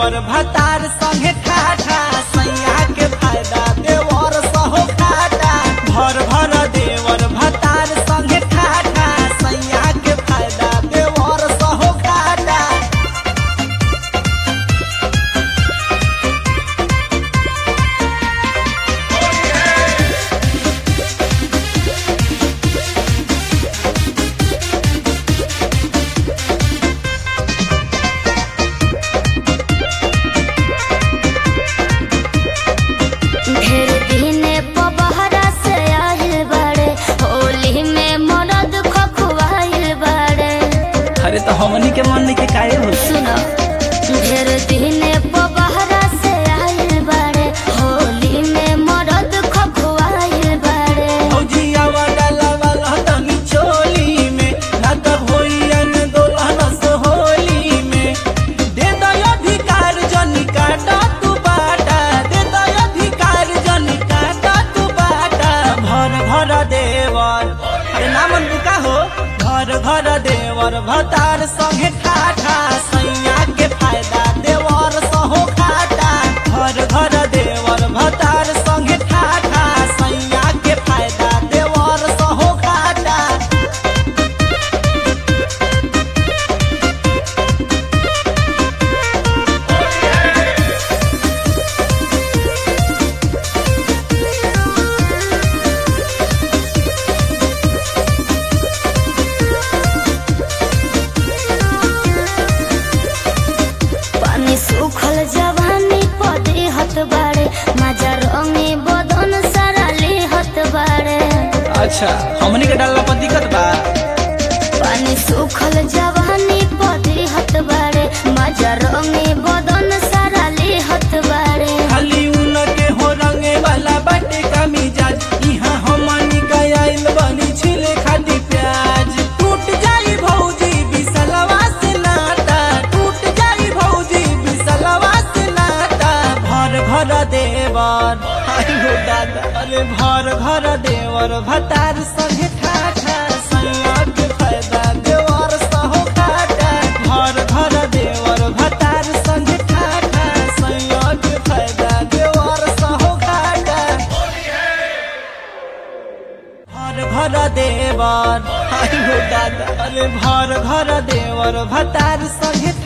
देवर भतार संगे ठाठा सैया के फायदा देवर सहो खाटा भर भर देवर भतार संगे ठाठा सैया के फायदा देवर सहो खाटा ढेर दिने पबहरा से आइल बाड़े होली में मरद खखुआइल बाड़े अरे तो हमनी के मन के काहे हो सुनो ढेर दिने पबहरा से आइल बाड़े होली में मरद खखुआइल बाड़े फौजिया वाला वाला तनी चोली में ना तब होइयन दोलहन सोहोली में दे दो अधिकार जनी काटा तू बाटा दे दो अधिकार जनी काटा तू बाटा भर भर देवर अरे नामन बुका हो घर घर देवर भतार संगे ठाठा सैया के फायदा देवर सहो खाटा घर घर देवर भतार संगे ठाठा सैया के फायदा देवर सहो खाटा पानी सूखल जवानी पदे हत बाड़े मजा रंगे बदन सारा ले हत बाड़े अच्छा हमनी के डालला पर दिक्कत बा पानी सूखल जवानी पदे हत बाड़े मजा रंगे बदन सारा ले हत बाड़े खाली उन के हो रंगे वाला बाटे का मिजाज इहाँ हमनी का आइल बनी छिले खाती प्याज टूट जाई भौजी बिसलवा से नाता टूट जाई भौजी बिसलवा से नाता भर भर देवर आई हो दादा अरे भर भर देवर भतार संगे ठाठा सैया के फायदा देवर सहो खाटा भर भर देवर भतार संगे ठाठा सैया के फायदा देवर सहो खाटा भर भर देवर आई हो दादा अरे भर भर देवर भतार संगे